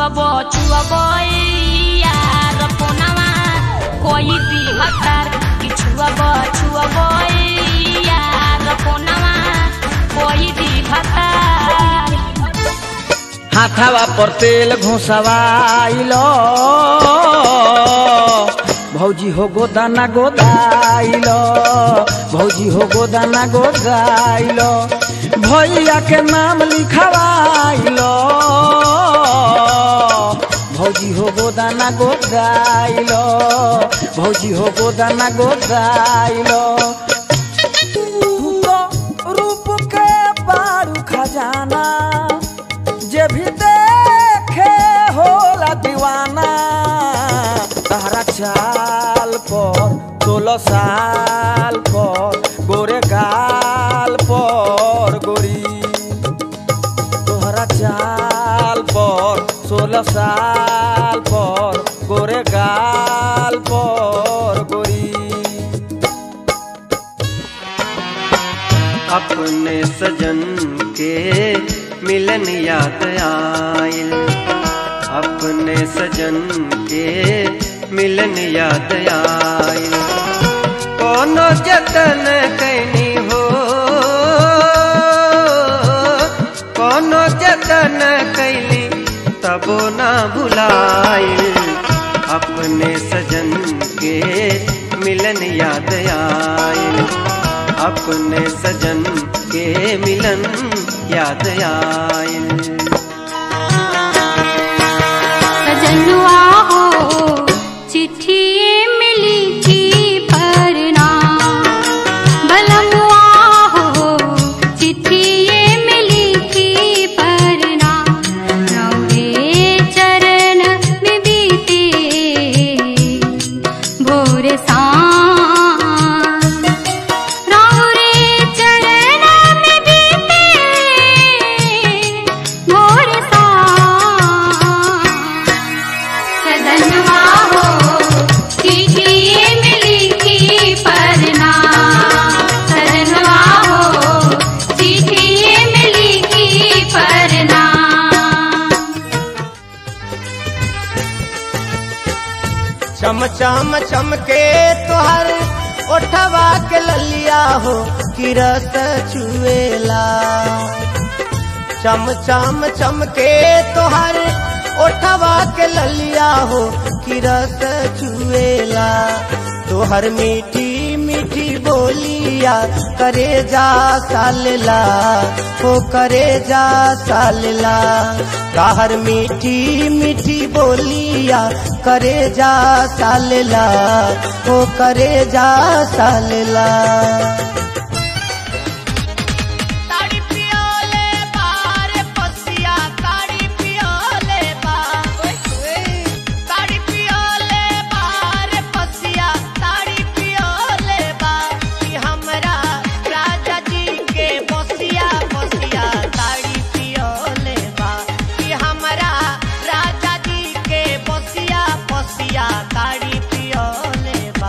छुअब छुअब यार फोनवा कोई दी हतार कि छुअब छुअब यार फोनवा कोई दी हतार हाथावा पर तेल घुसवाइलो भौजी हो गोदाना गोदाइलो भौजी हो गोदाना गोदाइलो भैया के नाम लिखवाइलो भौजी हो गोदाना गोदाइलो भौजी हो गोदाना गोदाइलो तू तो रूप के बारू खजाना जे भी देखे होला दीवाना तहरा चाल पर सोलह साल पर गोरे गाल पर गोरी तोहरा चाल पर सोलह साल पर गोरे गाल पर गोरी अपने सजन के मिलन याद आयल अपने सजन के मिलन याद आयल कोनो जतन कैनी हो कोनो जतन कैली तबो ना भुलाइल अपने सजन के मिलन याद आयल अपने सजन के मिलन याद आयल सजनुआ हो चिट्ठी मिली थी परना बलमुआ हो चिट्ठी मिली थी परना रौरे चरण में बीते भोर सांझ रौरे चरण में बीते भोर सांझ सदनवा हो चिट्ठी मिली थी परना सदनवा हो चिट्ठी मिली थी परना चम चम चमके तोहर ओठवा के ललिया हो किरत छुएला चम चम चमके तोहर ओठवा के ललिया हो किरत छुएला तोहर मीठी मीठी बोलिया करे जा सालला हो करे जा सालला कहर मीठी मीठी बोलिया करे जा सालला हो करे जा सालला ताड़ी पियोले बार पसिया ताड़ी पियोले बा ताड़ी पियोले बार पसिया ताड़ी पियोले बा कि हमरा राजा जी के बसिया बसिया ताड़ी पियोले बा कि हमरा राजा जी के बसिया बसिया ताड़ी पियोले बा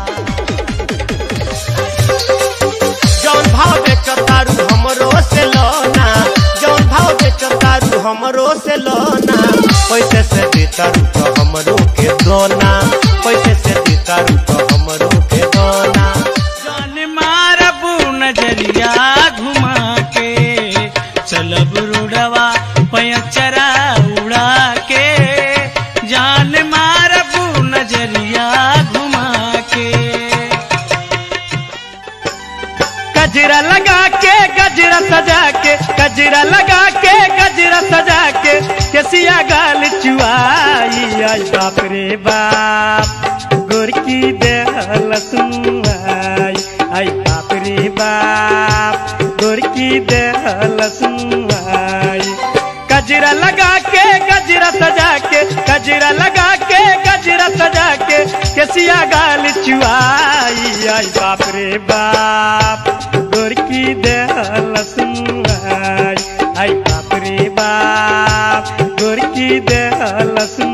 जौन भाव बेचो तारू हमरो से लोना जौन भाव बेचो तारू हमरो से लोना पैसे से दे तारू तो हमरो के दोना पैसे से दे तारू तो हमरो के दोना जान मारबू नजरिया घुमा के चलब रुड़वा पयचरा उड़ा के जान मारबू नजरिया घुमा के गजरा लगा के गजरा सजा के गजरा लगा के गजरा सजा के केसिया गाल चुआई आई बाप रे बाप गोरकी देहल सुनाई आई बाप रे बाप गोरकी देहल सुनाई गजरा लगा के गजरा सजा के गजरा लगा के गजरा सजा के केसिया गाल चुआई आई बाप रे बाप गोरकी देहल सुनाई आई बाप रे बाप गोरकी देहल सुनाई